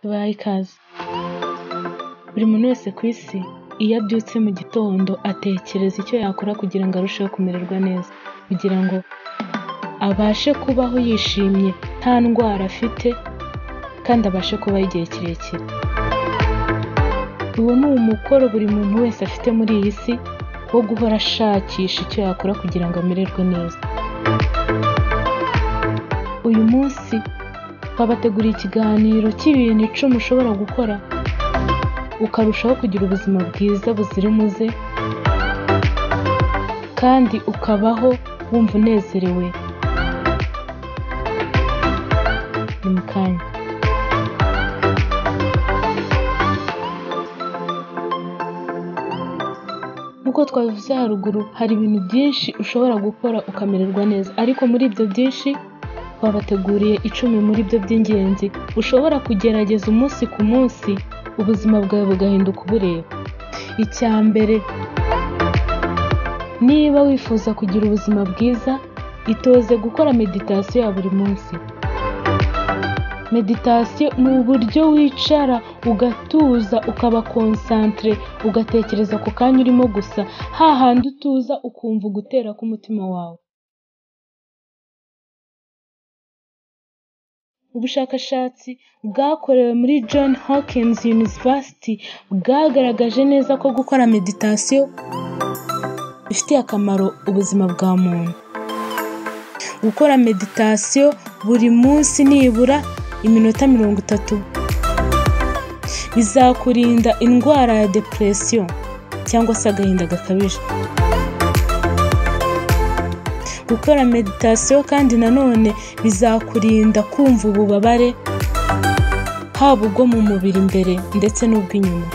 babahe ikaze. Buri muntu wese ku isi iyo abyutse mu gitondo atekereza icyo yakora kugira ngo arusheho kumererwa neza, kugira ngo abashe kubaho yishimye nta ndwara afite kandi abashe kubaho igihe kirekire. Uwo ni umukoro buri muntu wese afite muri iyi si wo guhora ashakisha icyo yakora kugira ngo amererwe neza. Uyu munsi twabateguriye ikiganiro cy'ibintu icumi ushobora gukora ukarushaho kugira ubuzima bwiza buzira umuze kandi ukabaho wumva unezerewe. Ni mu kanya. Nk'uko twabivuze haruguru hari ibintu byinshi ushobora gukora ukamererwa neza ariko muri ibyo byinshi twabateguriye icumi muri byo by'ingenzi ushobora kugerageza umunsi ku munsi ubuzima bwawe bugahinduka ubureba. Icya mbere, niba wifuza kugira ubuzima bwiza itoze gukora meditasiyo ya buri munsi. Meditasiyo ni uburyo wicara ugatuza ukaba konsantere ugatekereza ku kanya urimo gusa hahandi utuza ukumva ugutera k'umutima wawe. Ubushakashatsi bwakorewe muri John Hopkins University bwagaragaje neza ko gukora meditasiyo bifitiye akamaro ubuzima bwa muntu. Gukora meditasiyo buri munsi nibura iminota mirongo itatu bizakurinda indwara ya deperesiyo cyangwa se agahinda gakabije. Gukora meditasiyo kandi nanone bizakurinda kumva ububabare haba ubwo mu mubiri imbere ndetse n'ubw'inyuma.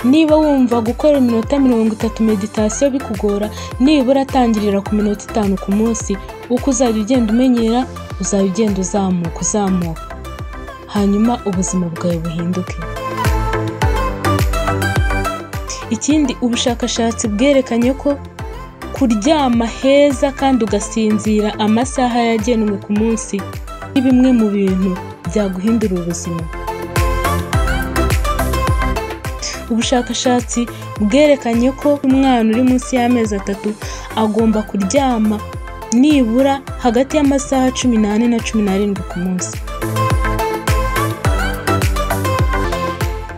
Niba wumva gukora iminota mirongo itatu meditasiyo bikugora nibura tangirira ku minota itanu ku munsi uko uzajya ugenda umenyera uzajya ugenda uzamuka uzamuka hanyuma ubuzima bwawe buhinduke. Ikindi ubushakashatsi bwerekanye ko kuryama heza kandi ugasinzira amasaha yagenwe ku munsi ni bimwe mu bintu byaguhindura ubuzima. Ubushakashatsi bwerekanye ko umwana uri munsi y'amezi atatu agomba kuryama nibura hagati y'amasaha cumi n'ane na cumi n'arindwi ku munsi.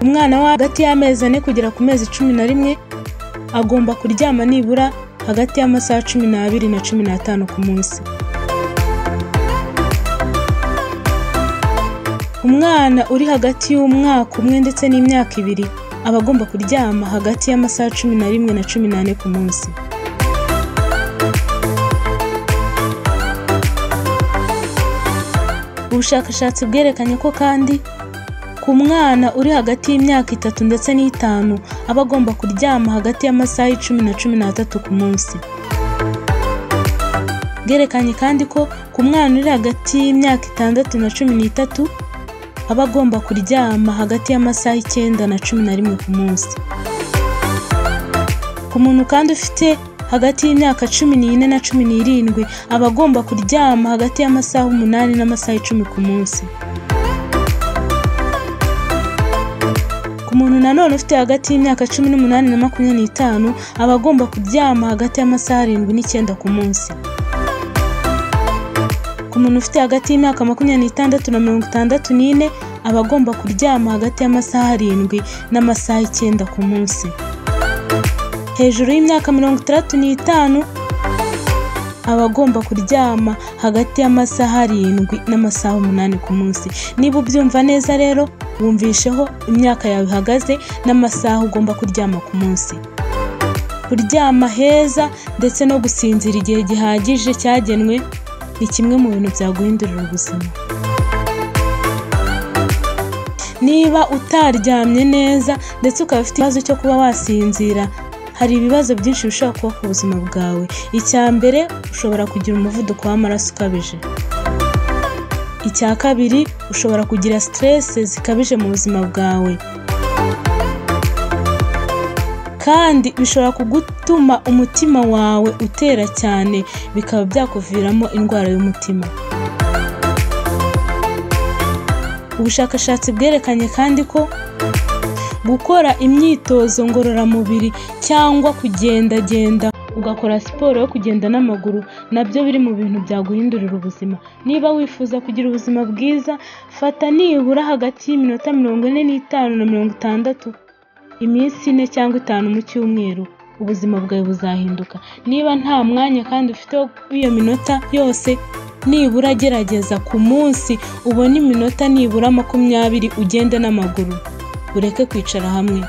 Umwana wo hagati y'amezi ane kugera ku mezi cumi na rimwe agomba kuryama nibura hagati y'amasaha cumi n'abiri na cumi n'atanu ku munsi. Umwana uri hagati y'umwaka umwe ndetse n'imyaka ibiri aba agomba kuryama hagati y'amasaha cumi na rimwe na cumi n'ane ku munsi. Ubushakashatsi bwerekanye ko kandi ku mwana uri hagati y'imyaka itatu ndetse n'itanu aba agomba kuryama hagati y'amasaha icumi na cumi n'atatu ku munsi. Bwerekanye kandi ko ku mwana uri hagati y'imyaka itandatu na cumi n'itatu aba agomba kuryama hagati y'amasaha icyenda na cumi na rimwe ku munsi. Ku muntu kandi ufite hagati y'imyaka cumi n'ine na cumi n'irindwi aba agomba kuryama hagati y'amasaha umunani n'amasaha icumi ku munsi. Ku muntu nanone ufite hagati y'imyaka cumi n'umunani na makumyabiri n'itanu aba agomba kuryama hagati y'amasaha arindwi n'icyenda ku munsi. Ku muntu ufite hagati y'imyaka makumyabiri n'itandatu na mirongo itandatu n'ine aba agomba kuryama hagati y'amasaha arindwi n'amasaha icyenda ku munsi. Hejuru y'imyaka mirongo itandatu n'itanu aba agomba kuryama hagati y'amasaha arindwi n'amasaha umunani ku munsi. Niba ubyumva neza rero wumvisheho imyaka yawe ihagaze n'amasaha ugomba kuryama ku munsi. Kuryama heza ndetse no gusinzira igihe gihagije cyagenwe ni kimwe mu bintu byaguhindurira ubuzima. Niba utaryamye neza ndetse ukaba ufite ikibazo cyo kuba wasinzira hari ibibazo byinshi bishobora kuba ku buzima bwawe. Icya mbere ushobora kugira umuvuduko w'amaraso ukabije. Icya kabiri ushobora kugira siteresi zikabije mu buzima bwawe. Kandi bishobora gutuma umutima wawe utera cyane bikaba byakuviramo indwara y'umutima. ubushakashatsi bwerekanye kandi ko gukora imyitozo ngororamubiri cyangwa kugendagenda ugakora siporo yo kugenda n'amaguru nabyo biri mu bintu byaguhindurira ubuzima niba wifuza kugira ubuzima bwiza fata nibura hagati y'iminota mirongo ine n'itanu na mirongo itandatu iminsi ine cyangwa itanu mu cyumweru ubuzima bwawe buzahinduka niba nta mwanya kandi ufite iyo minota yose nibura gerageza ku munsi ubone iminota nibura makumyabiri ugende n'amaguru ureke kwicara hamwe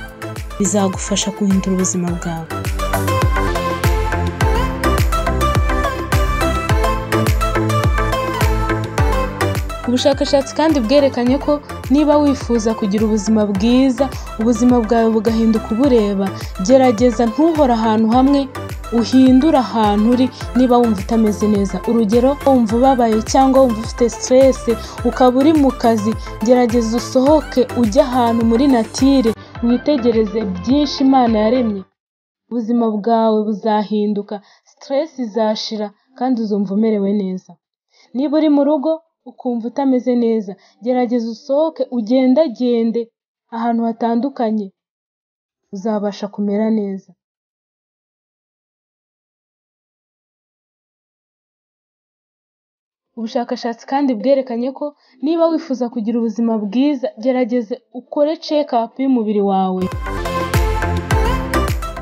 bizagufasha guhindura ubuzima bwawe ubushakashatsi kandi bwerekanye ko niba wifuza kugira ubuzima bwiza ubuzima bwawe bugahinduka ubureba gerageza ntuhore ahantu hamwe uhindure ahantu uri niba wumva utameze neza urugero wumva ubabaye cyangwa wumva ufite siteresi ukaba uri mu kazi gerageza usohoke ujye ahantu muri natire witegereze byinshi imana yaremye ubuzima bwawe buzahinduka siteresi izashira kandi uzumva umerewe neza niba uri mu rugo ukumva utameze neza gerageza usohoke ugendagende ahantu hatandukanye uzabasha kumera neza ubushakashatsi kandi bwerekanye ko niba wifuza kugira ubuzima bwiza gerageza ukore cekapu y'umubiri wawe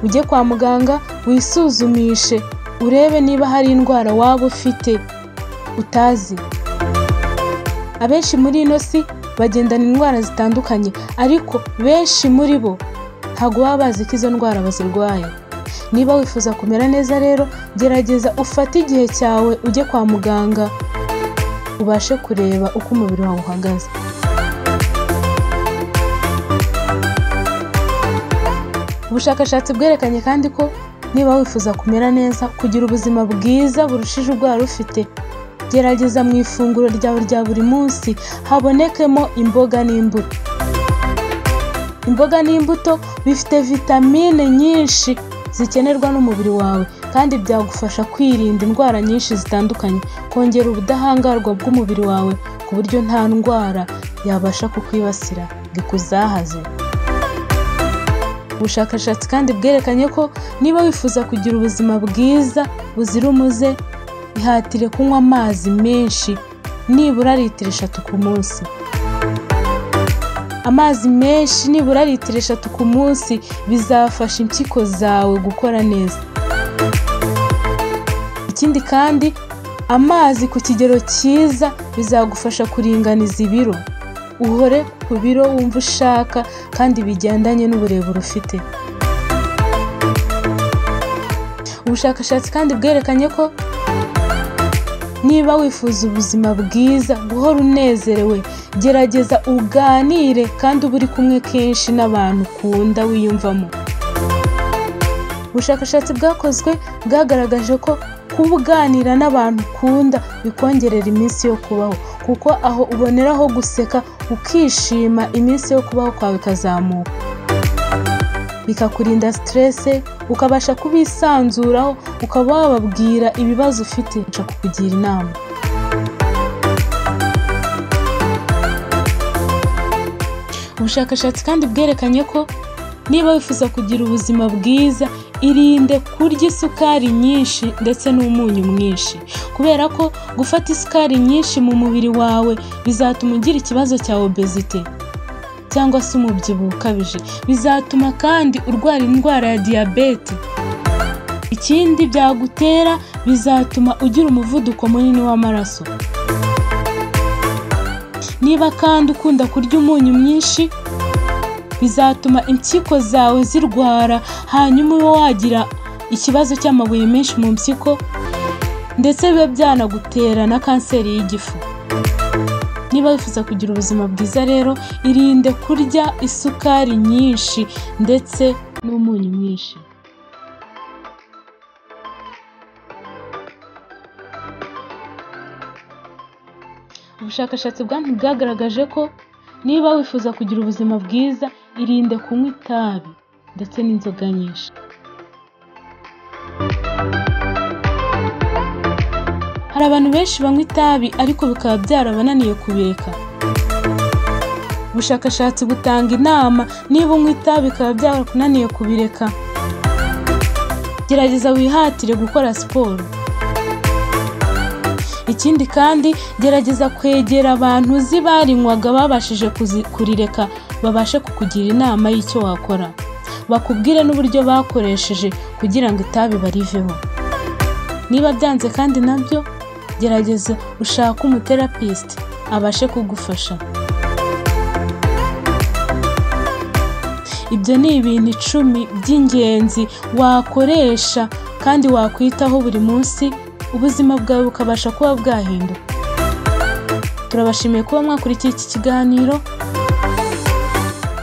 ujye kwa muganga wisuzumishe urebe niba hari indwara waba ufite utazi abenshi muri ino si bagendana indwara zitandukanye ariko benshi muri bo ntabwo baba bazi ko izo ndwara bazirwaye niba wifuza kumera neza rero gerageza ufate igihe cyawe ujye kwa muganga ubashe kureba uko umubiri wawe uhagaze ubushakashatsi bwerekanye kandi ko niba wifuza kumera neza kugira ubuzima bwiza burushije ubwo wari ufite gerageza mu ifunguro ryawe rya buri munsi habonekemo imboga n'imbuto imboga n'imbuto bifite vitamine nyinshi zikenerwa n'umubiri wawe kandi byagufasha kwirinda indwara nyinshi zitandukanye kongera ubudahangarwa bw'umubiri wawe ku buryo nta ndwara yabasha kukwibasira ngo ikuzahaze ubushakashatsi kandi bwerekanye ko niba wifuza kugira ubuzima bwiza buzira umuze ihatire kunywa amazi menshi nibura litiro eshatu ku munsi amazi menshi nibura litiro eshatu ku munsi bizafasha impyiko zawe gukora neza ikindi kandi amazi ku kigero cyiza bizagufasha kuringaniza ibiro uhore ku biro wumva ushaka kandi bigendanye n'uburebure ufite ubushakashatsi kandi bwerekanye ko niba wifuza ubuzima bwiza guhora unezerewe gerageza uganire kandi uba uri kumwe kenshi n'abantu ukunda wiyumvamo ubushakashatsi bwakozwe bwagaragaje ko kuba uganira n'abantu ukunda bikongerera iminsi yo kubaho kuko aho uboneraho guseka ukishima iminsi yo kubaho kwawe ikazamuka bikakurinda siterese ukabasha kubisanzuraho ukaba wababwira ibibazo ufite nca kukugira inama ubushakashatsi kandi bwerekanye ko niba wifuza kugira ubuzima bwiza irinde kurya isukari nyinshi ndetse n'umunyu mwinshi kubera ko gufata isukari nyinshi mu mubiri wawe bizatuma ugira ikibazo cya obezite cyangwa se umubyibuho ukabije bizatuma kandi urwara indwara ya diyabete ikindi byagutera bizatuma ugira umuvuduko munini w'amaraso niba kandi ukunda kurya umunyu mwinshi bizatuma impyiko zawe zirwara hanyuma ube wagira ikibazo cy'amabuye menshi mu mpyiko ndetse bibe byanagutera na kanseri y'igifu niba wifuza kugira ubuzima bwiza rero irinde kurya isukari nyinshi ndetse n'umunyu mwinshi ubushakashatsi bwagaragaje ko niba wifuza kugira ubuzima bwiza irinde kunywa itabi ndetse n'inzoga nyinshi hari abantu benshi banywa itabi ariko bikaba byarabananiye kubireka ubushakashatsi butanga inama niba unywa itabi bikaba byarakunaniye kubireka gerageza wihatire gukora siporo ikindi kandi gerageza kwegera abantu uzi barinywaga babashije kuzi- kurireka babashe kukugira inama y'icyo wakora bakubwire n'uburyo bakoresheje kugira ngo itabi bariveho niba byanze kandi nabyo gerageza ushake umuterapisite abashe kugufasha ibyo ni ibintu icumi by'ingenzi wakoresha kandi wakwitaho buri munsi ubuzima bwawe bukabasha kuba bwahinduka turabashimiye kuba mwakurikiye iki kiganiro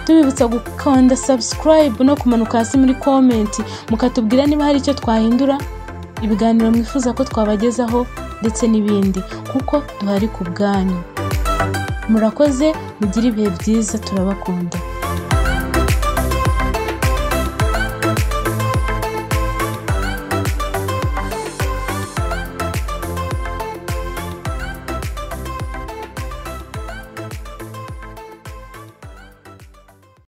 tubibutsa gukanda subscribe no kumanuka hasi muri komenti mukatubwira niba hari icyo twahindura ibiganiro mwifuza ko twabagezaho ndetse n'ibindi kuko duhari ku bwanyu murakoze mugire ibihe byiza turabakunda